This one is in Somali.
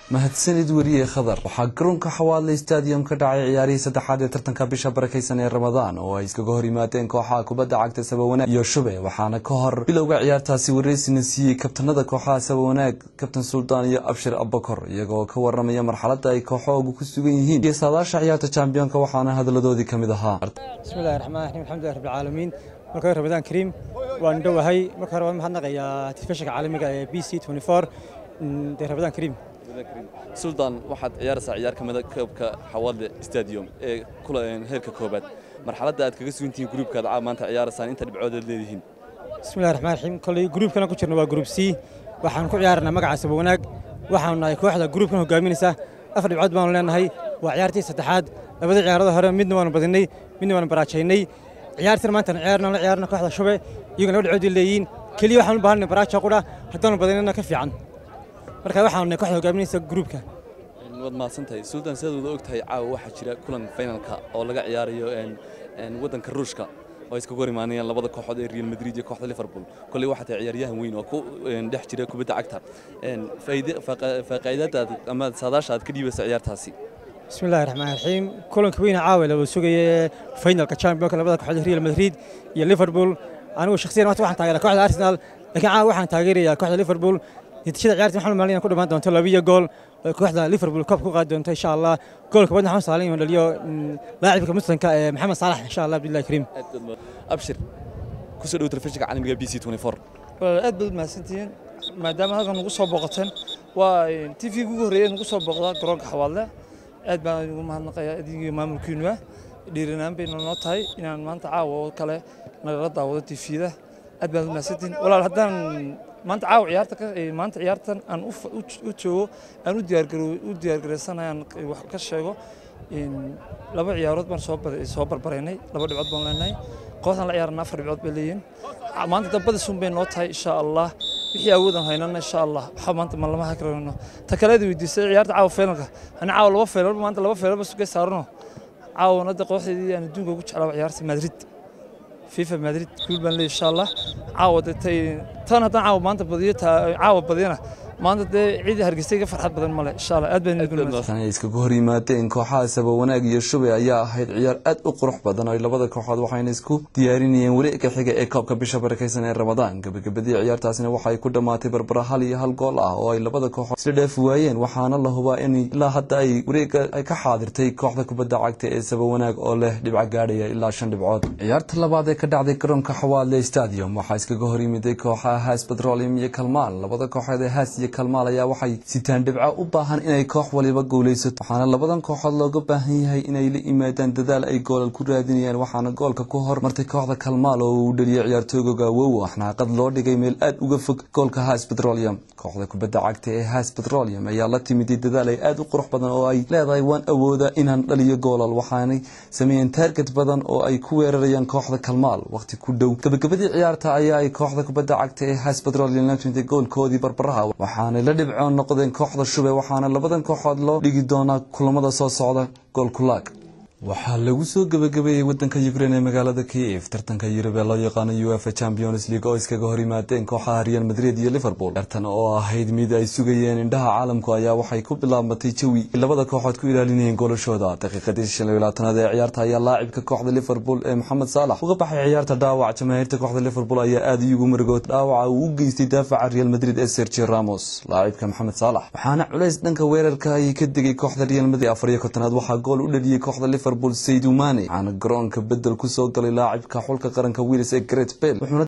mahadsanid weriye khadar waxaa garoonka xawaadle stadium ka dhacay ciyaarihii saddexaad ee tartanka bisha barakaysan ee ramadaan oo ay iskaga hor yimaadeen kooxaha kubadda cagta sabawanaag iyo shube waxaana ka hor bilowga ciyaartaasi wareysina siiyey kabtanada kooxaha sabawanaag kabtan suldaan iyo abshir abakor iyagoo ka waramaya marxaladda ay kooxoogu ku sugan yihiin iyo saadaasha ciyaarta champiyoonka waxaana hadaladoodii ka mid ahaa bismillahi raxmaan raxiim alxamdulilah rabbil caalamiin marka hore ramadaan kariim waan dhowahay marka hore waan mahadnaqayaa telefishinka caalamiga ee b c dee ramadaan kariim suldaan waxaad ciyaaraysaa ciyaar ka mida koobka xawaadle stadium ee heerka koobaad marxaladda aad kaga sugantihiin gruubkaad maanta ciyaaraysaan inta dhibcood aad leedihiin bismillahi raxmaan raxiim kolley gruubkana ku jirna waa gruub c waxaan ku ciyaarnaa magaca sabawanaag waxaanu nahay kooxda gruubkan hogaaminaysa afar dhibcood baanu leenahay waa ciyaartii saddexaad labada ciyaarada hore midna waanu badinay midna waanu baraajaynay ciyaartan maantana ciyaarna la ciyaarna kooxda shube iyaguna laba dhibcood leeyihiin keliya waxaanu u baahanay baraaja qudha haddaanu badinana ka fiican marka waxaanu nahay kooxda hogaaminaysa gruubka waad mahadsantahay suldaan sidaad wada og tahay caawa waxaa jira kulan finalka oo laga ciyaarayo waddanka ruushka oo iskaga hor imaanayaan labada kooxood ee real madrid iyo kooxda liverpool kolley waxaa tahay ciyaaryahan weyn oo ku dhex jira kubadda cagta faaqiidadaad ama saadaasha aad ka dhiibaysa ciyaartaasi bismillahi raxmaan raxiim kulanka weyna caawa la sugaya finalka championka labada kooxood real madrid iyo liverpool anigu shakhsiyan maanta waxaan taageeraa kooxda arsenal laakiin caawa waxaan taageerayaa kooxda liverpool natiijada ciyaarta waxaan maalin ku dhamaan doonto labiyo gool oo kooxda liverpool koob ku qaadi doonto insha allah goolka badna waxaan saalin inuu dhaliyo laacibka muslimka ee maxamed saalax insha allah billahi kariim abshir kusoo dhow telefishinka caalamiga b c aad baad mahadsantihiin maadaama halkan nagu soo booqateen waa t v ugu horreeyay nagu soo booqdaa garoonka xawaadle aad baan ugu mahadnaqayaa adigii maamulkiinuwa dhiiranaan bayna noo tahay inaan maanta caawa oo kale nagala daawado t v-da aad baad mahadsantihiin walaal haddaan maanta caawa ciyaarta maanta ciyaartan aan u joogo aan u diyaargaraysanayaan wax ka sheego laba ciyaarood baan soo barbaraynay laba dhibcood baan leenahay kooxdan la ciyaarana afar dhibcood bay leeyihiin maanta dambadisun bay noo tahay insha allah wixii awoodaan haynana insha allah waxa maanta ma lama hakrayno ta kaleed weydiisay ciyaarta caawa feelalka ani caawa laba feelal maanta laba feelalba sugay saarano caawana de kooxdeedii aan adduunka ugu jeclaa ciyaarta madrid fifa madrid guul baan leeyahay insha allah caawa de tay tan haddaan caawa maanta badiyo caawa badiyana maanta dee ciidii hargeysay ka farxad badan male insha allah aad baan ay iskaga hor yimaadeen kooxaha sabawanaag iyo shube ayaa ahayd ciyaar aad u qurux badan oo labada kooxood waxayna isku diyaarinayeen wareegga xiga ee koobka bisha barakaysan ee ramadaan gabagabadii ciyaartaasina waxay ku dhammaatay barbara hal iyo hal gool ah oo ay labada kooxood isla dhaafi waayeen waxaana la hubaa in ilaa hadda ay wareegga ay ka xaadirtay kooxda kubadda cagta ee sabawanaag oo leh dhibco gaadhaya ilaa shan dhibcood ciyaarta labaad ee ka dhacday garoonka xawaadle stadium waxaa iskaga hor yimiday kooxaha haas petroleum iyo kalmaal labada kooxood ee haas iyo kalmaal ayaa waxay sitaan dhibco u baahan inay koox waliba guulaysato waxaana labadan kooxood looga baahan yahay inay la yimaadaan dadaal ay goolal ku raadinayaan waxaana goolka ku hormartay kooxda kalmaal oo uu dhaliyay ciyaartooyga wow xnaaqad loo dhigay meel aad uga fog goolka haas petroleum kooxda kubadda cagta ee haas petroleum ayaa la timiday dadaal ay aad u qurux badan oo ay leedahay waan awooda inaan dhaliyo goolal waxaanay sameeyeen taarget badan oo ay ku weerarayaan kooxda kalmaal waqti ku dhow gabagabadii ciyaarta ayaa ay kooxda kubadda cagta ee haas petroleum la timiday goolkoodii barbaraha waxaanay la dhibcoon noqdeen kooxda shube waxaana labadan kooxood loo dhigi doonaa kulamada soo socda goolkulaag waxaa lagu soo gebagabeeyey wadanka ukrain ee magaalada kiev tartanka yurub ee loo yaqaano uefa champions league oo iskaga hor yimaadeen kooxaha real madrid iyo liverpool tartan oo ahayd mid ay sugayeen indhaha caalamku ayaa waxay ku bilaabmatay jawi labada kooxood ku ilaalinayeen golashooda daqiiqadii shan iyo labaatanaad ee ciyaarta ayaa laacibka kooxda liverpool ee moxamed saalax uga baxay ciyaarta dhaawac jamaahiirta kooxda liverpool ayaa aad iugu marigood dhaawaca uu u geystay daafaca real madrid ee sergio ramos laacibka moxamed saalax waxaana culays dhanka weerarka ay ka degay kooxda real madrid afar iyo kontonaad waxaa gool u dhaliyey kooxda liverpool saydumane waxaana garoonka bedel ku soo galay laacibka xulka qaranka wiilis ee great bell